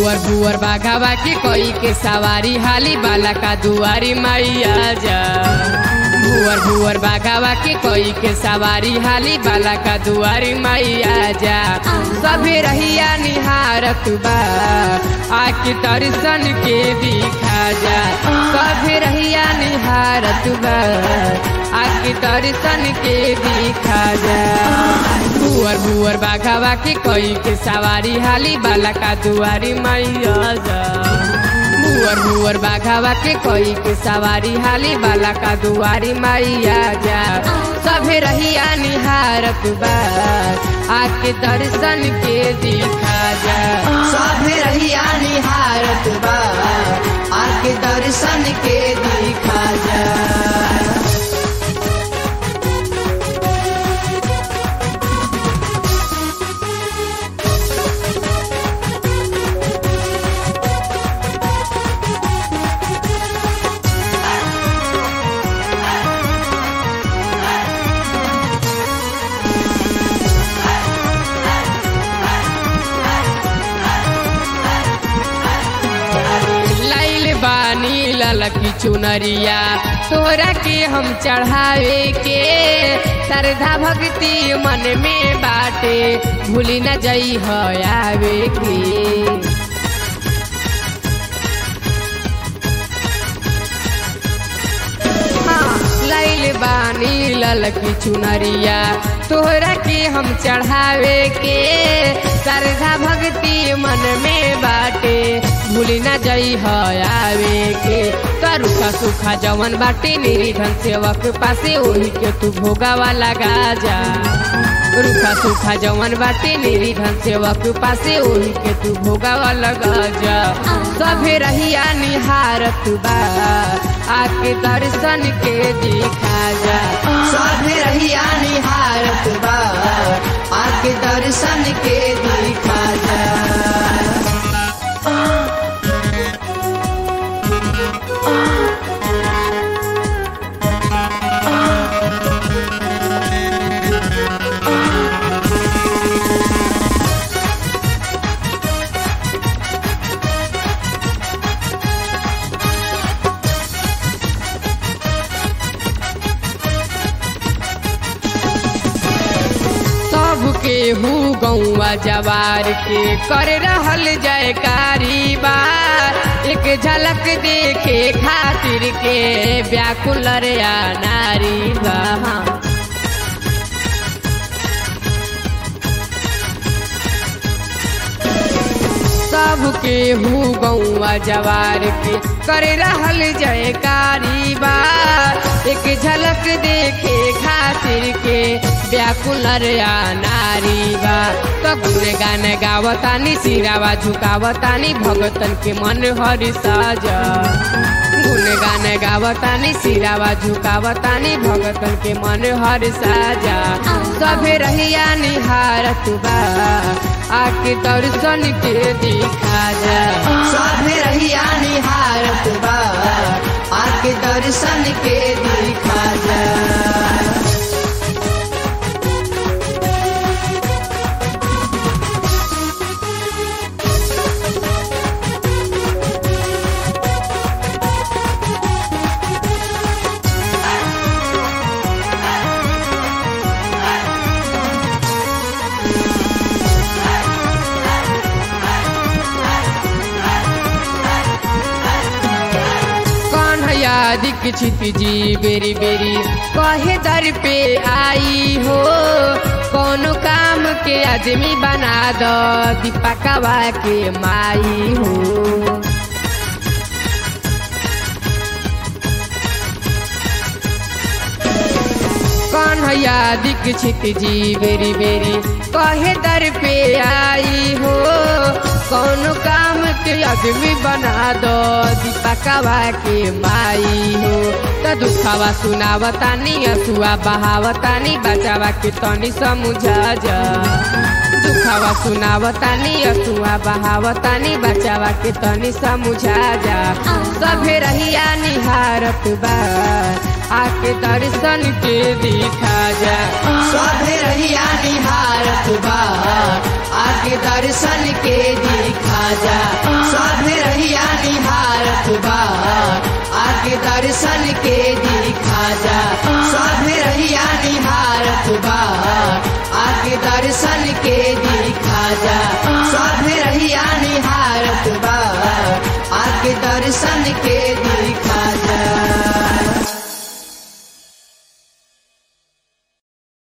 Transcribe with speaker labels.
Speaker 1: भुअर भुअर बाघावा के कोई के सवारी हाली बाला का दुआरी मैया जा भुअर भुअर बाघावा के कोई के सवारी हाली बाला का दुआरी मैया जा सभे रहिया निहारत बा आके दर्शन के दिखा जा सभे रहिया निहारत बा आके दर्शन के दिखा जा भुअर भुअर बाघावा के कोई के सवारी हाली बाला का दुआरी मैया जा भुअर भुअर बाघावा के कोई के सवारी हाली बाला का दुआरी मैया जा सभे रहिया निहारत बा आके दर्शन के दिखा जा
Speaker 2: सभे रहिया निहारत बा आके दर्शन के दिखा जा
Speaker 1: लाइल बानी ललकी चुनरिया तोरा के हम चढ़ावे के श्रद्धा भक्ति मन में बाटे भूली न जई हो आवे के लाइल बानी ललकी चुनरिया तोहरा के हम चढ़ावे के श्रद्धा भक्ति मन में बाटे भूली न जई हो आवे के करुखा सुखा जवन बाटे निधन सेवक पासे ओही के तू भोगावा लगा जा रुखा सुखा जवन बाटे निधन सेवक पासे ओही के तू भोगावा लगा जा सभे रहिया निहारत बा आके दर्शन के दिखा जा
Speaker 2: सभे रहिया निहारत बा आके दर्शन के दिखा जा
Speaker 1: सबके हु गौआ जवार के कर रहल जयकारी बा एक झलक देखे खातिर के व्याकुल रे आ नारी बा सबके हु गौआ जवार के कर रहल जयकारी बा एक झलक देखे खातिर के व्याकुल रे आ नारी बा तो गुण गान गावतानी सिरावा झुकावतानी भगतन के मन हरि साजा गुण गान गावतानी सिरावा झुकावतानी भगतन के मन हर साजा सभे रहिया निहारत बा आके दर्शन के दिखा जा
Speaker 2: सभे रहिया निहारत बा आके दर्शन के दिखा जा
Speaker 1: कन्हैया दीक्षित जी बेरी बेरी कहे दर पे आई हो कौनो काम के आदमी बना दो दीपकवा के माई हो कन्हैया दीक्षित जी बेरी बेरी कहे दर पे आई हो कौनो काम के आदमी बना दो दीपकवा के माई हो तो दुखावा सुनावतानी असुआ बहावतानी बचावा के तनी समझा जा दुखावा सुनावतानी असुआ बहावतानी बचावा के तनी समझा जा सभे रहिया निहारत बा आके दर्शन के दिखा जा
Speaker 2: सभे रहिया निहारत बा आके दर्शन के दिखा जा के दिखा जा